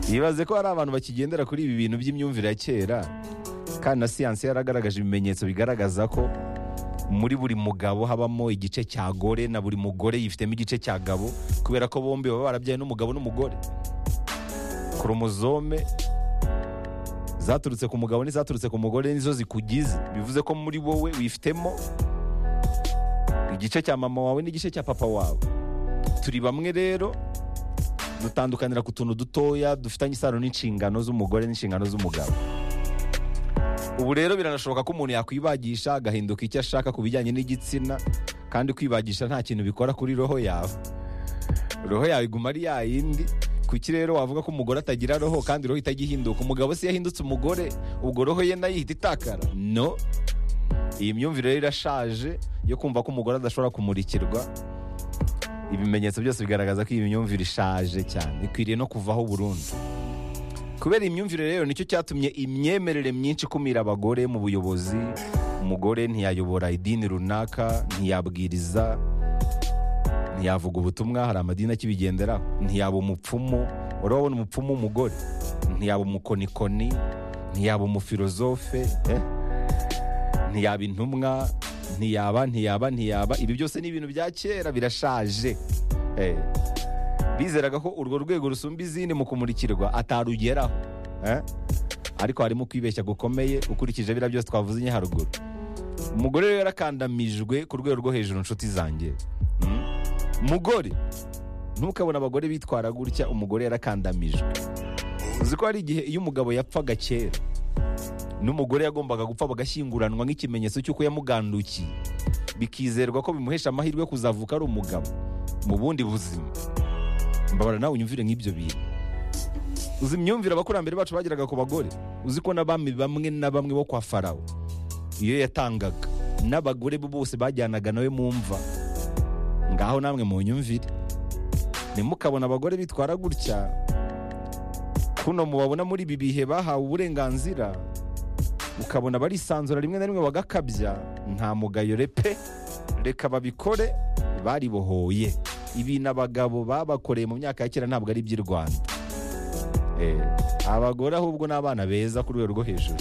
yibaze ko hari abantu bakigendera kuri ibi bintu by'imyumvire ya kera kandi na siyansi yaragaragaje ibimenyetso bigaragaza ko muri buri mugabo habamo igice cya gore na buri mugore yifitemo igice cya gabo kubera ko bombi baba barabyaye n'umugabo n'umugore koromozome zaturutse ku mugabo n'izaturutse ku mugore nizo zikugize bivuze ko muri wowe wifitemo igice cya mama wawe n'igice cya papa wawe turi bamwe rero dutandukanira ku tuntu dutoya dufitanye isano n'inshingano z'umugore n'inshingano z'umugabo ubu rero biranashoboka ko umuntu yakwibagisha agahinduka icyo ashaka ku bijyanye n'igitsina kandi kwibagisha nta kintu bikora kuri roho yawe roho yawe iguma ari ya yindi kuki rero wavuga ko umugore atagira roho kandi roho itajya ihinduka umugabo se yahindutse umugore ubwo roho ye nayo ihita itakara no iyi myumvire rero irashaje yo kumva ko umugore adashobora kumurikirwa ibimenyetso byose bigaragaza ko iyi myumvire ishaje cyane ikwiriye no kuvaho burundu kubera iyi myumvire rero nicyo cyatumye imyemerere myinshi ikumira abagore mu buyobozi umugore ntiyayobora idini runaka ntiyabwiriza ntiyavuga ubutumwa hari amadini akibigenderaho ntiyaba umupfumu urabona umupfumu w'umugore ntiyaba umukonikoni ntiyaba umufilozofe eh? ntiyaba intumwa ntiyaba ntiyaba ntiyaba ibi byose ni ibintu bya kera birashaje Eh, bizeraga ko urwo rwego rusumba izindi mu kumurikirwa atarugeraho Eh, ariko harimo kwibeshya gukomeye ukurikije biriya byose twavuze inya haruguru umugore rero yarakandamijwe ku rwego rwo hejuru inshuti zanjye Mm. mugore ntukabone abagore bitwara gutya umugore yarakandamijwe uzi ko hari igihe iyo umugabo yapfaga kera n'umugore yagombaga gupfa bagashyinguranwa nk'ikimenyetso cy'uko yamugandukiye bikizerwa ko bimuhesha amahirwe yo kuzavuka ari umugabo mu bundi buzima mbabara nawe unyumvire nk'ibyo bintu uzi imyumvire abakurambere bacu bageraga ku bagore uzi ko n'abami bamwe na bamwe bo kwa farawo iyo yatangaga n'abagore be bose bajyanaga nawe mu mva ngaho namwe mu nyumvire ntimukabona abagore bitwara gutya kuno mubabona muri ibi bihe bahawe uburenganzira ukabona barisanzura rimwe na rimwe bagakabya nta mugayo repe reka babikore baribohoye ibintu abagabo babakoreye mu myaka ya kera ntabwo ari iby'i rwanda Eh, abagore ahubwo ni abana beza ku rwego rwo hejuru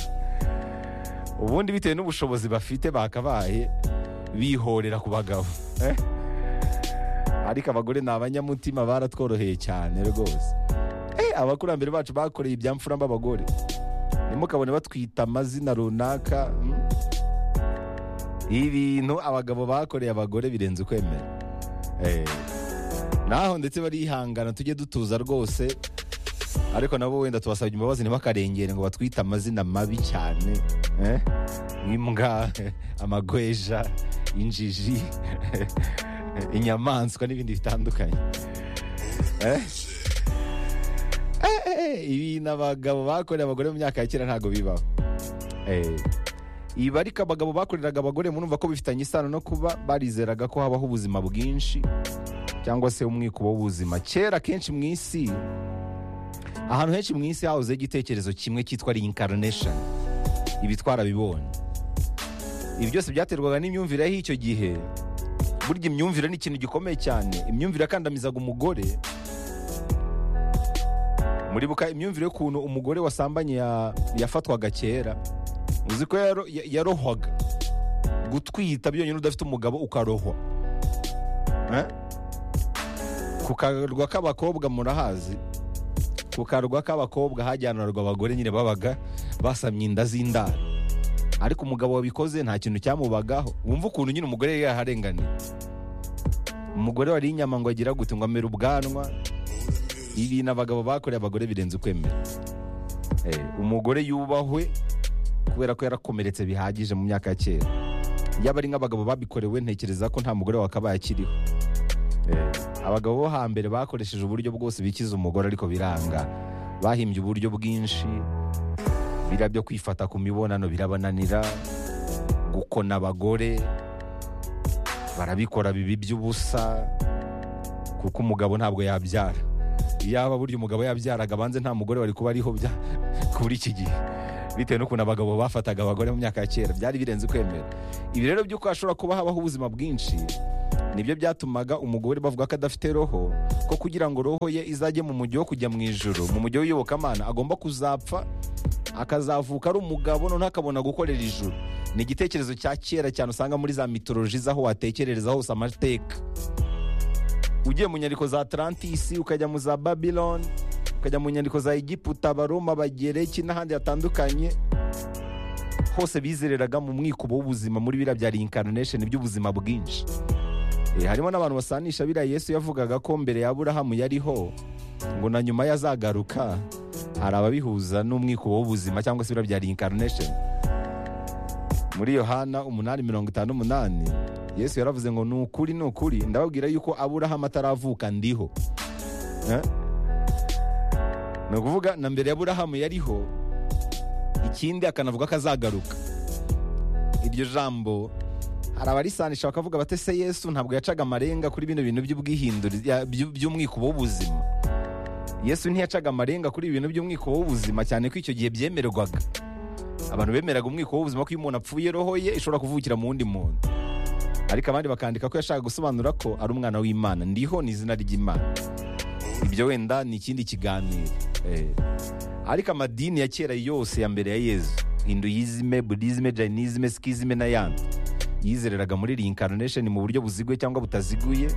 ubundi bitewe n'ubushobozi bafite bakabaye bihorera ku bagabo Eh? ariko abagore ni abanyamutima baratworoheye cyane rwose Eh, abakurambere bacu bakoreye ibyamfura mb'abagore ntimukabone batwita amazina runaka mm. ibintu abagabo bakoreye abagore birenze ukwemera Eh, naho ndetse barihangana tujye dutuza rwose ariko nabo wenda tubasabye imbabazi ntibakarengere ngo batwite amazina mabi cyane eh? nk'imbwa amagweja injiji inyamaswa n'ibindi bitandukanye Eh? Eh, ibintu abagabo bakoreye abagore mu myaka ya kera ntabwo bibaho Eh, ibi ariko abagabo bakoreraga abagore murumva ko bifitanye isano no kuba barizeraga ko habaho ubuzima bwinshi cyangwa se umwikubo w'ubuzima kera kenshi mu isi ahantu henshi mu isi hahozeho igitekerezo kimwe cyitwa reincarnation ibi twarabibonye ibi byose byaterwaga n'imyumvire y'icyo gihe burya imyumvire ni ikintu gikomeye cyane imyumvire yakandamizaga umugore muribuka imyumvire y'ukuntu umugore wasambanye ya- yafatwaga kera uzi ko yaro- ya- yarohwaga gutwita byonyine udafite umugabo ukarohwa Eh? ku karwa k'abakobwa murahazi ku karwa k'abakobwa hajyanirwa abagore nyine babaga basamye inda z'indaro ariko umugabo wabikoze nta kintu cyamubagaho wumva ukuntu nyine umugore yari yaharenganiye umugore wariye inyama ngo agira gute ngo amere ubwanwa ibintu abagabo bakoreye abagore birenze ukwemera Eh, umugore yubahwe kubera ko yarakomeretse bihagije mu myaka ya kera yaba ari nk'abagabo babikorewe ntekereza ko nta mugore wakabaye akiriho Eh, abagabo bo hambere bakoresheje uburyo bwose bikiza umugore ariko biranga bahimbye uburyo bwinshi biriya byo kwifata ku mibonano birabananira gukona abagore barabikora bibi by'ubusa kuko umugabo ntabwo yabyara yaba burya umugabo yabyaraga abanze nta mugore wari kuba ariho bya- kuri iki gihe bitewe n'ukuntu abagabo bafataga abagore mu myaka ya kera byari birenze kwemera ibi rero by'uko hashobora kuba habaho ubuzima bwinshi nibyo byatumaga umugore bavuga ko adafite roho ko kugira ngo roho ye izajye mu mujyi wo kujya mu ijoro mu mujyi w'iyobokamana agomba kuzapfa akazavuka ari umugabo noneho akabona gukorera ijuru ni igitekerezo cya kera cyane usanga muri za mitoloji z'aho watekerereza hose amateka ugiye mu nyandiko za Atlantis ukajya mu za Babylon ukajya mu nyandiko za Egiputa Abaroma Abagereki n'ahandi hatandukanye hose bizereraga mu mwikubo w'ubuzima muri biriya bya reincarnation by'ubuzima bwinshi Eh, harimo n'abantu basanisha biriya Yesu yavugaga ko mbere ya Aburahamu yariho ngo na nyuma yazagaruka hari ababihuza n'umwikubo w'ubuzima cyangwa se biriya bya reincarnation muri Yohana umunani mirongo itanu umunani Yesu yaravuze ngo ni ukuri ni ukuri ndababwira yuko Aburahamu ataravuka ndiho Eh? ni ukuvuga na mbere ya Aburahamu yariho ikindi akanavuga ko azagaruka iryo jambo hari abarisanisha bakavuga bate se yesu ntabwo yacaga amarenga kuri bino bintu by'ubwihindure ya- by'u- by'umwikubo w'ubuzima yesu ntiyacaga amarenga kuri ibi bintu by'umwikubo w'ubuzima cyane ko icyo gihe byemerwaga abantu bemeraga umwiko w'ubuzima ko iyo umuntu apfuye roho ye ishobora kuvukira mu wundi muntu ariko abandi bakandika ko yashaka gusobanura ko ari umwana w'imana ndiho ni izina ry'imana ibyo wenda ni ikindi kiganiro Eh. ariko amadini ya kera yose ya mbere ya yezu hinduyizime budizime jayinisime sikizime n'ayandi yizereraga muri reincarnation mu buryo buziguye cyangwa butaziguye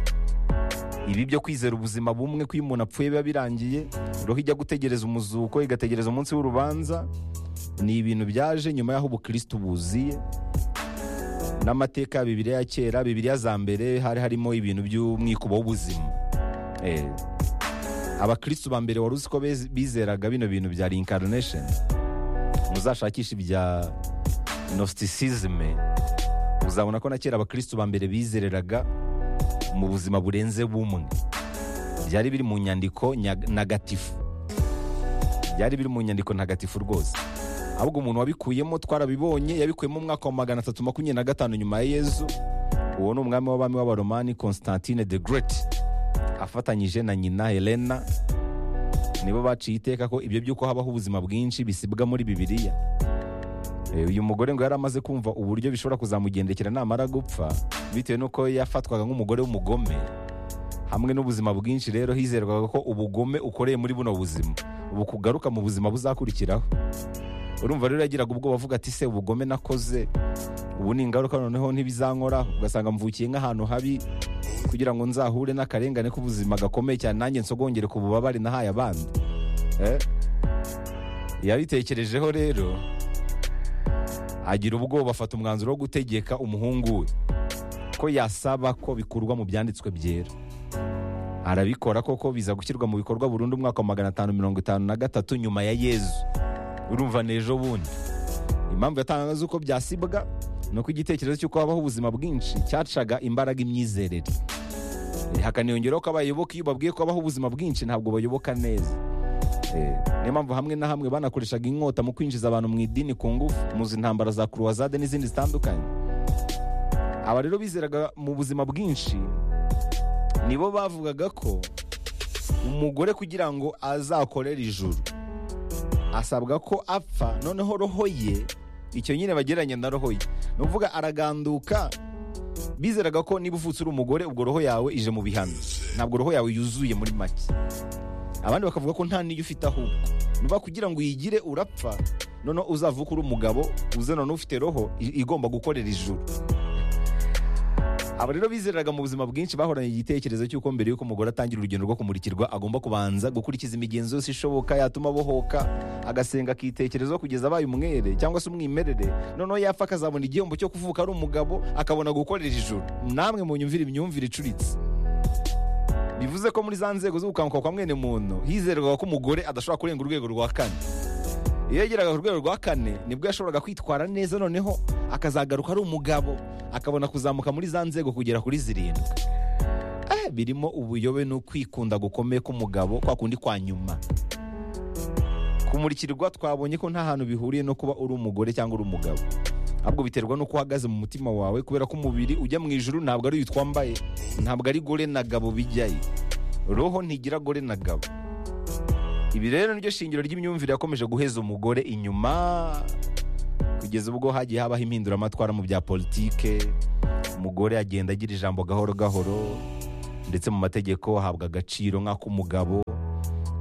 ibi byo kwizera ubuzima bumwe ko iyo umuntu apfuye biba birangiye roho ijya gutegereza umuzuko igategereza umunsi w'urubanza ni ibintu byaje nyuma y'aho ubukristo buziye n'amateka ya bibiliya ya kera bibiliya za mbere hari harimo ibintu by'umwikubo w'ubuzima Eh. abakristo ba mbere wari uzi ko bez- bizeraga bino bintu bya reincarnation muzashakisha ibya nostisizme uzabona ko na kera abakristo ba mbere bizereraga mu buzima burenze bumwe byari biri mu nyandiko nya- ntagatifu byari biri mu nyandiko ntagatifu rwose ahubwo umuntu wabikuyemo twarabibonye yabikuyemo mu mwaka wa magana atatu makumyabiri na gatanu nyuma ya yezu uwo ni umwami w'abami w'abaromani constantine the great afatanyije na nyina helena nibo baciye iteka ko ibyo by'uko habaho ubuzima bwinshi bisibwa muri bibiliya Eh, uyu mugore ngo yari amaze kumva uburyo bishobora kuzamugendekera namara gupfa bitewe n'uko yafatwaga nk'umugore w'umugome hamwe n'ubuzima bwinshi rero hizerwaga ko ubugome ukoreye muri buno buzima ubu kugaruka mu buzima buzakurikiraho urumva rero yagiraga ubwoba avuga ati se ubugome nakoze ubu ni ingaruka noneho ntibizankoraho ugasanga mvukiye nk'ahantu habi kugira ngo nzahure n'akarengane k'ubuzima gakomeye cyane nanjye nsogongere ku bubabare nahaye abandi Eh? yabitekerejeho rero agira ubwoba afata umwanzuro wo gutegeka umuhungu we ko yasaba ko bikurwa mu byanditswe byera arabikora koko biza gushyirwa mu bikorwa burundu umwaka wa magana atanu mirongo itanu na gatatu nyuma ya yezu urumva ni ejo bundi impamvu yatangaga z'uko byasibwa ni uko igitekerezo cy'uko habaho ubuzima bwinshi cyacaga imbaraga imyizerere Eh, hakaniyongeraho ko abayoboka iyo babwiye ko habaho ubuzima bwinshi ntabwo bayoboka neza Eh, niyo mpamvu hamwe na hamwe banakoreshaga inkota mu kwinjiza abantu mu idini ku ngufu muzi intambara za kuruwazade n'izindi zitandukanye aba rero bizeraga mu buzima bwinshi nibo bavugaga ko umugore kugira ngo azakorere ijuru asabwa ko apfa noneho roho ye icyo nyine bagereranya na roho ye ni ukuvuga araganduka bizeraga ko niba uvutse uri umugore ubwo roho yawe ije mu bihano ntabwo roho yawe yuzuye muri make abandi bakavuga ko nta n'iyo ufite ahubwo nuba kugira ngo uyigire urapfa noneho uzavuka uri umugabo uze noneho ufite roho i- igomba gukorera ijuru aba rero bizeraga mu buzima bwinshi bahoranye igitekerezo cy'uko mbere y'uko umugore atangira urugendo rwo kumurikirwa agomba kubanza gukurikiza imigenzo yose ishoboka yatuma abohoka agasenga akitekerezaho kugeza abaye umwere cyangwa se umwimerere noneho yapfa akazabona igihembo cyo kuvuka ari umugabo akabona gukorera ijuru namwe mu nyumvire imyumvire icuritse bivuze ko muri za nzego z'ubukanguka kwa mwene muntu hizerwaga ko umugore adashobora kurenga urwego rwa kane iyo yageraga ku rwego rwa kane nibwo yashoboraga kwitwara neza noneho akazagaruka ari umugabo akabona kuzamuka muri za nzego kugera kuri zirindwi Eh, birimo ubuyobe n'ukwikunda gukomeye k'umugabo kwa kundi kwa nyuma kumurikirwa twabonye ko nta hantu bihuriye no kuba uri umugore cyangwa uri umugabo ahubwo biterwa n'uko uhagaze mu mutima wawe kubera ko umubiri ujya mu ijuru ntabwo ari uyu twambaye ntabwo ari gore na gabo bijyayo roho ntigira gore na gabo ibi rero niryo shingiro ry'imyumvire yakomeje guheza umugore inyuma kugeza ubwo hagiye habaho impinduramatwara mu bya politike umugore agenda agira ijambo gahoro gahoro ndetse mu mategeko ahabwa agaciro nk'ak'umugabo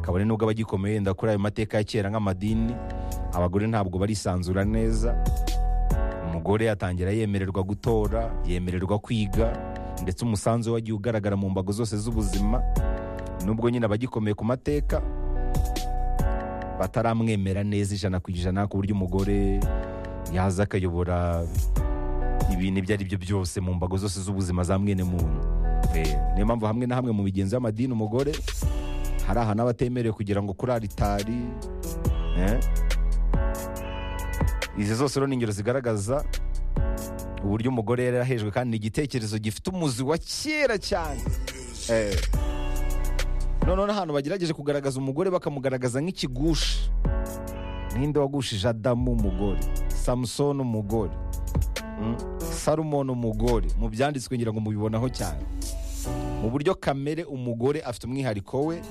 kabone nubwo aba agikomeye wenda kuri ayo mateka ya kera nk'amadini abagore ntabwo barisanzura neza umugore atangira yemererwa gutora yemererwa kwiga ndetse umusanzu we wagiye ugaragara mu mbago zose z'ubuzima nubwo nyine abagikomeye ku mateka bataramwemera neza ijana ku ijana ku buryo umugore yaza akayobora ibintu ibyo ari byo byose mu mbago zose z'ubuzima za mwene muntu Eh, niyo mpamvu hamwe na hamwe mu migenzo y'amadini umugore hari ahantu aba atemerewe kugira ngo kuri aritari eh. izi zose rero ni ingero zigaragaza uburyo umugore yari yarahejwe kandi ni igitekerezo gifite umuzi wa kera cyane Eh. noneho n'ahantu bagerageje kugaragaza umugore bakamugaragaza nk'ikigushi ninde wagushije adamu umugore samusoni umugore Mm. salomon umugore mu byanditswe ngira ngo mubibonaho cyane mu buryo kamere umugore afite umwihariko we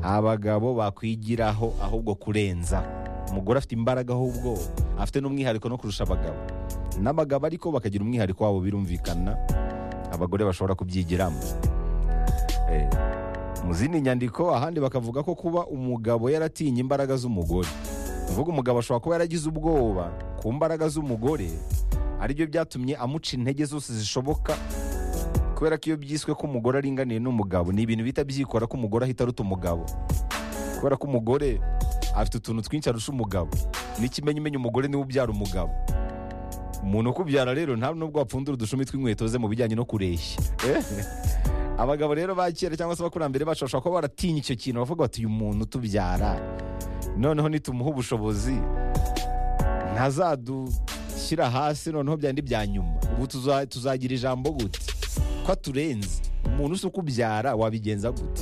abagabo bakwigiraho ahubwo kurenza umugore afite imbaraga ahubwo afite n'umwihariko no kurusha abagabo n'abagabo ariko bakagira umwihariko wabo birumvikana abagore bashobora kubyigiramo Eh, mu zindi nyandiko ahandi bakavuga ko kuba umugabo yaratinya imbaraga z'umugore uvuga umugabo ashobora kuba yaragize ubwoba ku mbaraga z'umugore aribyo byatumye amuca intege zose zishoboka kubera ko iyo byiswe ko umugore aringaniye n'umugabo ni ibintu bita byikora ko umugore ahita aruta umugabo kubera ko umugore afite utuntu twinshi arusha umugabo n'ikimenyimenyi umugore niwe ubyara umugabo umuntu ukubyara rero nta nubwo wapfundura udushumi tw'inkweto ze mu bijyanye no kureshya Eh? abagabo rero ba kera cyangwa se abakurambere bacu bashobora kuba baratinya icyo kintu bavuga bati uyu muntu tubyara noneho nitumuha ubushobozi ntazadushyira hasi noneho byandi bya nyuma ubu tuza- tuzagira ijambo gute ko aturenze umuntu usa ukubyara wabigenza gute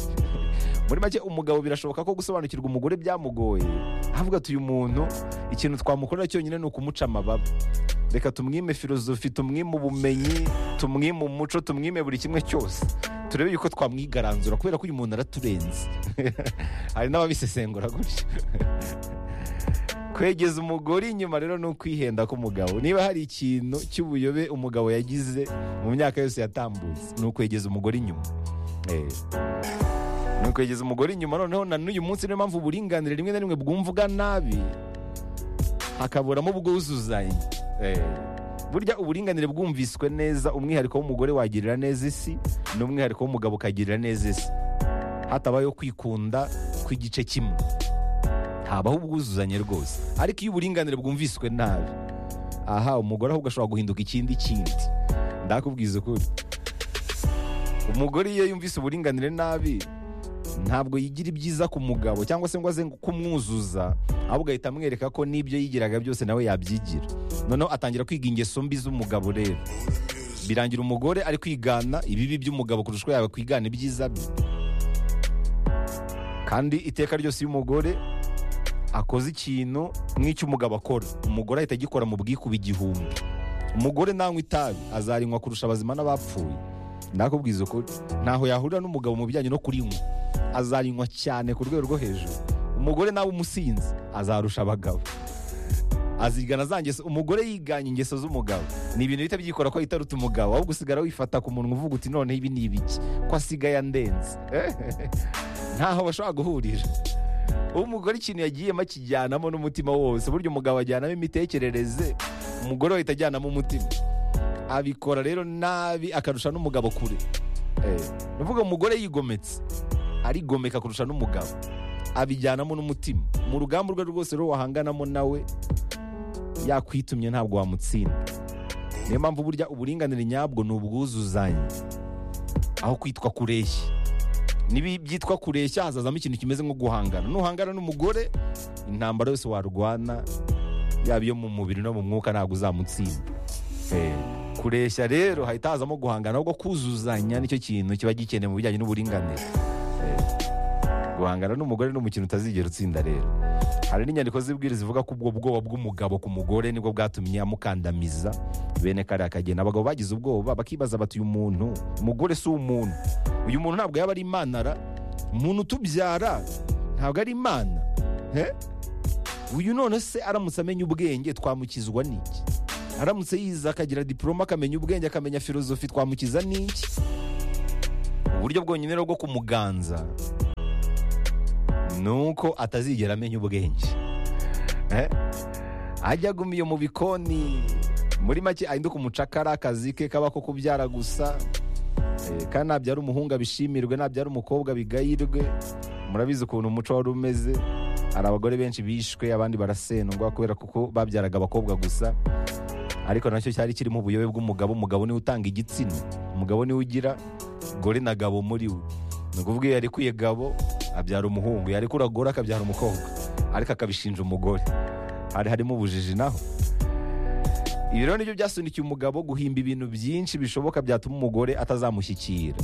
muri make umugabo birashoboka ko gusobanukirwa umugore byamugoye avuga ati uyu muntu ikintu twamukorera cyonyine ni ukumuca amababa reka tumwime filozofi tumwime ubumenyi tumwime umuco tumwime buri kimwe cyose turebe yuko twamwigaranzura kubera ko uyu muntu araturenze hari n'ababisesengura gutyo kwegeza umugore inyuma rero ni ukwihenda k'umugabo niba hari ikintu cy'ubuyobe umugabo yagize mu myaka yose yatambutse ni ukwegeza umugore inyuma Eh. ni ukwegeza umugore inyuma noneho na n'uyu munsi niyo mpamvu uburinganire rimwe na rimwe bwumvuga nabi hakaburamo ubwuzuzanye Eh. burya uburinganire bwumviswe neza umwihariko w'umugore wagirira neza isi n'umwihariko w'umugabo ukagirira neza isi hatabayeho kwikunda kw'igice kimwe habaho ubwuzuzanye rwose ariko iyo uburinganire bwumviswe nabi aha umugore ahubwo ashobora guhinduka ikindi kindi ndakubwiza ukuri umugore iyo yumvise uburinganire nabi ntabwo yigira ibyiza ku mugabo cyangwa se ngo aze kumwuzuza ahubwo ahita amwereka ko n'ibyo yigiraga byose nawe yabyigira noneho atangira kwiga ingeso mbi z'umugabo rero birangira umugore ari kwigana ibibi by'umugabo kurusha uko yaba kwigana ibyiza bye kandi iteka ryose iyo umugore akoze ikintu nk'icy'umugabo akora umugore ahita agikora mu bwikuba igihumbi umugore nanywa itabi azarinywa kurusha abazima n'abapfuye ndakubwiza ukuri ntaho yahurira n'umugabo mu bijyanye no kurinywa azarinywa cyane ku rwego rwo hejuru umugore nawe umusinzi azarusha abagabo azigana za ngeso umugore yiganye ingeso z'umugabo ni ibintu bihita byikora ko ahita aruta umugabo ahubwo usigara wifata ku munwa uvuga uti noneho ibi ni ibiki ko asigaye andenze ntaho bashobora guhurira umugore ikintu yagiyemo akijyanamo n'umutima wose burya umugabo ajyanamo imitekerereze umugore we ahita ajyanamo umutima abikora rero nabi akarusha n'umugabo kure Eh, ni ukuvuga umugore yigometse arigomeka kurusha n'umugabo abijyanamo n'umutima mu rugamba urwo ari rwo rwose rero wahanganamo nawe yakwitumye ntabwo wamutsinda niyo mpamvu burya uburinganire nyabwo ni ubwuzuzanye aho kwitwa kureshya niba byitwa kureshya hazazamo ikintu kimeze nko guhangana nuhangana n'umugore intambara yose warwana yaba iyo mu mubiri no mu mwuka ntabwo uzamutsinda Eh, kureshya rero hahita hazamo guhangana ahubwo kuzuzanya nicyo kintu kiba gikenewe mu bijyanye n'uburinganire Eh, guhangana n'umugore ni umukino utazigera utsinda rero hari n'inyandiko z'ibwiriza zivuga ko ubwo bwoba bw'umugabo ku mugore nibwo bwatumye amukandamiza bene kariya kagenda abagabo bagize ubwoba bakibaza bati uyu muntu umugore si umuntu uyu muntu ntabwo yaba ari imanara umuntu utubyara ntabwo ari imana Eh? uyu none se aramutse amenya ubwenge twamukizwa n'iki aramutse yize akagira diporoma akamenya ubwenge akamenya filozofi twamukiza n'iki uburyo bwonyine rero bwo kumuganza ni uko atazigera amenya ubwenge Eh? ajya agumiye mu bikoni muri make ahinduka umucakara akazi ke kaba ko kubyara gusa Eh, kandi nabyara umuhungu abishimirwe nabyara umukobwa abigayirwe murabizi ukuntu umuco wari umeze hari abagore benshi bishwe abandi barasendwa kubera kuko babyaraga abakobwa gusa ariko nacyo cyari kirimo ubuyobe bw'umugabo umugabo niwe utanga igitsina umugabo niwe ugira gore na gabo muri we ni ukuvuga iyo yarekuye gabo abyara umuhungu yarekura gore akabyara umukobwa ariko akabishinja umugore hari harimo ubujiji naho ibi rero nibyo byasunikiye umugabo guhimba ibintu byinshi bishoboka byatuma umugore atazamushyikira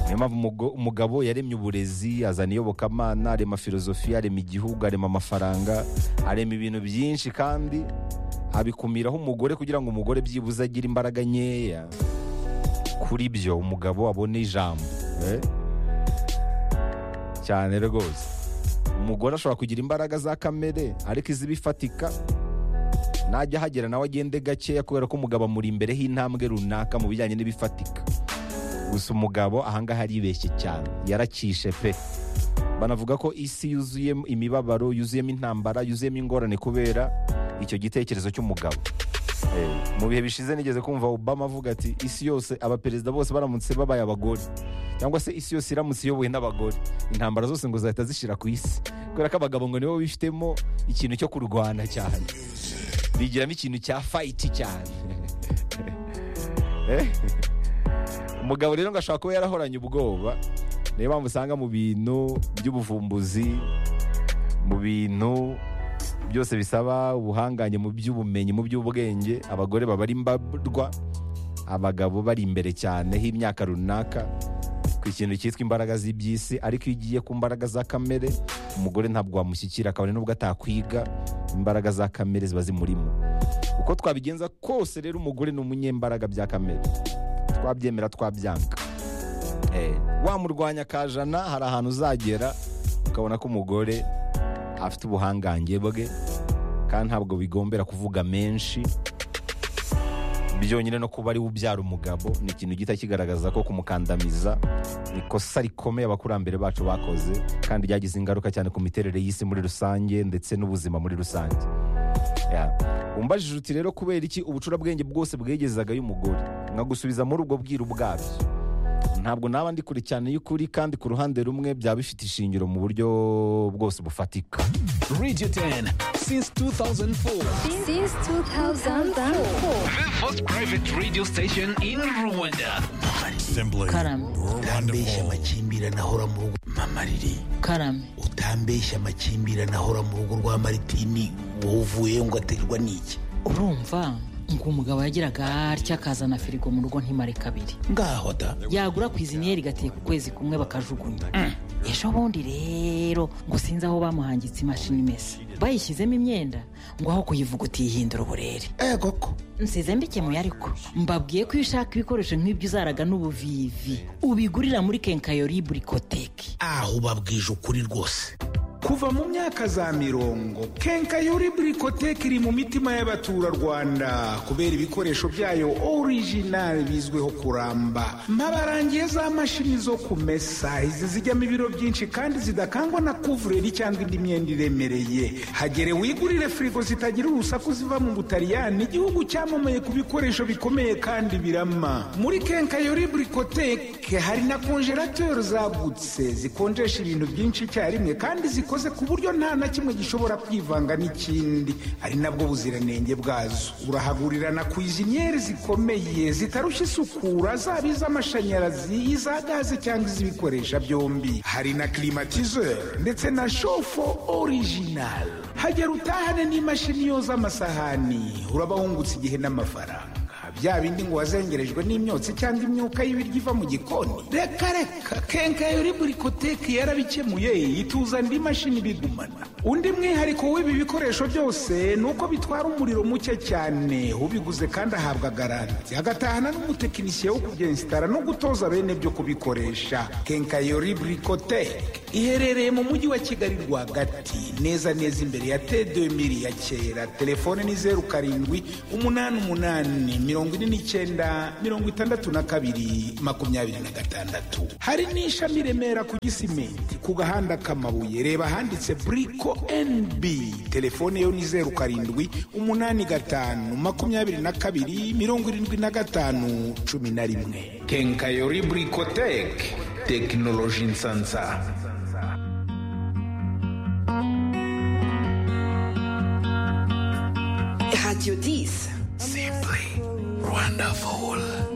niyo mpamvu umugo- umugabo yaremye uburezi azana iyobokamana arema filozofiya arema igihugu arema amafaranga arema ibintu byinshi kandi abikumiraho umugore kugira ngo umugore byibuze agire imbaraga nkeya kuri byo umugabo abone ijambo eh? cyane rwose umugore ashobora kugira imbaraga za kamere ariko iz'ibifatika najya ahagera nawe agende gakeya kubera ko umugabo amuri imbere h'intambwe runaka mu bijyanye n'ibifatika gusa umugabo ahangaha aribeshye cyane yarakishe pe banavuga ko isi yuzuyemo imibabaro yuzuyemo intambara yuzuyemo ingorane kubera icyo gitekerezo cy'umugabo Eh, mu bihe bishize nigeze kumva obama avuga ati isi yose abaperezida bose baramutse babaye abagore cyangwa se isi yose iramutse iyobowe n'abagore intambara zose ngo zahita zishira ku isi kubera ko abagabo ngo nibo bifitemo ikintu cyo kurwana cyane bigiramo ikintu cya fayiti cyane Eh? umugabo rero ngo ashobora kuba yarahoranye ubwoba niyo mpamvu usanga mu bintu by'ubuvumbuzi mu bintu byose bisaba ubuhangange mu by'ubumenyi mu by'ubwenge abagore baba ari imbarwa abagabo bari imbere cyane h'imyaka runaka ku ikintu cyitwa imbaraga z'iby'isi ariko iyo ugiye ku mbaraga za kamere umugore ntabwo wamushyikira kabone n'ubwo atakwiga imbaraga za kamere ziba zimurimo uko twabigenza kose rero umugore ni umunyembaraga bya kamere twabyemera twabyanga Eh, wamurwanya kajana hari ahantu uzagera ukabona ko umugore afite ubuhangange bwe kandi ntabwo bigombera kuvuga menshi byonyine no kuba ariwe ubyara umugabo ni ikintu gihita kigaragaza ko kumukandamiza ni ikosa rikomeye abakurambere bacu bakoze kandi ryagize ingaruka cyane ku miterere y'isi muri rusange ndetse n'ubuzima muri rusange Yeah. umbajije uti rero kubera iki ubucurabwenge bwose bwegezagayo umugore nkagusubiza muri ubwo bwiru bwabyo ntabwo naba ndi kure cyane y'ukuri kandi ku ruhande rumwe byaba bifite ishingiro mu buryo bwose bufatika Radio 10 since 2004. Since 2004. The first private radio station in Rwanda. Simply Karame. utambeshya wonderful. amakimbirane ahora mu rugo mama riri karame utambeshya amakimbirane ahora mu rugo rwa maritini wowe uvuyeyo ngo aterwa n'iki urumva ngo umugabo yagiraga atya akazana firigo mu rugo ntimare kabiri ngaho da yagura kwiziniyeri igateka ukwezi kumwe bakajugunya ejo bundi rero ngo sinzi aho bamuhangitse imashini imesa bayishyizemo imyenda ngo aho kuyivuguta yihindura uburere ego ko nsize mbikemuye ariko mbabwiye ko iyo ushaka ibikoresho nk'ibyo uzaraga n'ubuvivi ubigurira muri kenkayori burikoteki aho ubabwije ukuri rwose kuva mu myaka za mirongo kenkayori burikoteke iri mu mitima y'abaturarwanda kubera ibikoresho byayo orijinali bizwiho kuramba mbabarangiye za mashini zo kumesa izi zijyamo ibiro byinshi kandi zidakangwa na kuvureri cyangwa indi myenda iremereye hagere wigurire firigo zitagira urusaku ziva mu butaliyani igihugu cyamamaye ku bikoresho bikomeye kandi birama muri kenkayori burikoteke hari na konjerateri zagutse zikonjesha ibintu byinshi icyarimwe kandi zikoze ku buryo nta na kimwe gishobora kwivanga n'ikindi ari nabwo buziranenge bwazo urahagurira na kwiziniyeri zikomeye zitarushya isukura zaba iz'amashanyarazi iza gaze cyangwa iz'ibikoresha byombi hari na klimatizeri ndetse na shofo orijinal hagera utahane n'imashini yoza amasahani uraba wungutse igihe n'amafaranga bya bindi ngo wazengerejwe n'imyotsi cyangwa imyuka y'ibiryo iva mu gikoni reka reka kenkayori burikoteke yarabikemuye ituza indi mashini bigumana undi mwihariko w'ibi bikoresho byose ni uko bitwara umuriro muke cyane ubiguze kandi ahabwa garanti agatahana n'umutekinisiye wo kubyensitara no gutoza bene byo kubikoresha kenkayori burikoteke iherereye mu mujyi wa kigali rwagati neza neza imbere ya tedemiri ya kera telefone ni zeru karindwi umunani umunani mirongo ine n'icyenda mirongo itandatu na kabiri makumyabiri na gatandatu hari n'ishami i remera ku gisimenti ku gahanda k'amabuye reba ahanditse buriko nb telefone yo ni zeru karindwi umunani gatanu makumyabiri na kabiri mirongo irindwi na gatanu cumi na rimwe kenkayori brikoteke tekinoloji nsansa Radio 10. simply wonderful